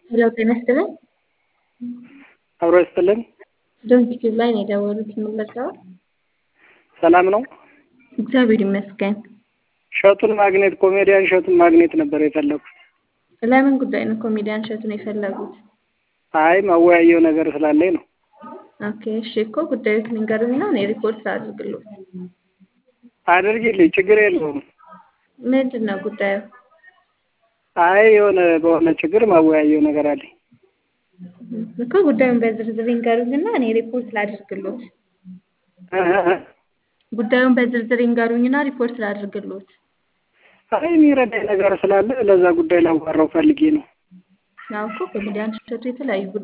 ሄሎ ጤና ይስጥልኝ። አብሮ ይስጥልን። ዶንት ዩቲዩብ ላይ ነው የደወሉት የምንለቀው። ሰላም ነው። እግዚአብሔር ይመስገን። እሸቱን ማግኘት ኮሜዲያን እሸቱን ማግኘት ነበር የፈለጉት። ለምን ጉዳይ ነው ኮሜዲያን እሸቱን የፈለጉት? አይ ማወያየው ነገር ስላለኝ ነው። ኦኬ እሺ እኮ ጉዳዩ ንገሩኝና እኔ ሪፖርት ላድርግልዎት። አድርጊልኝ፣ ችግር የለውም። ምንድን ነው ጉዳዩ? አይ የሆነ በሆነ ችግር ማወያየው ነገር አለኝ። እኮ ጉዳዩን በዝርዝር ይንገሩኝና እኔ ሪፖርት ላድርግልዎት። ጉዳዩን በዝርዝር ይንገሩኝና ሪፖርት ላድርግልዎት። አይ የሚረዳኝ ነገር ስላለ ለዛ ጉዳይ ላዋራው ፈልጌ ነው። ያው እኮ ኮሜዲያን እሸቱ የተለያዩ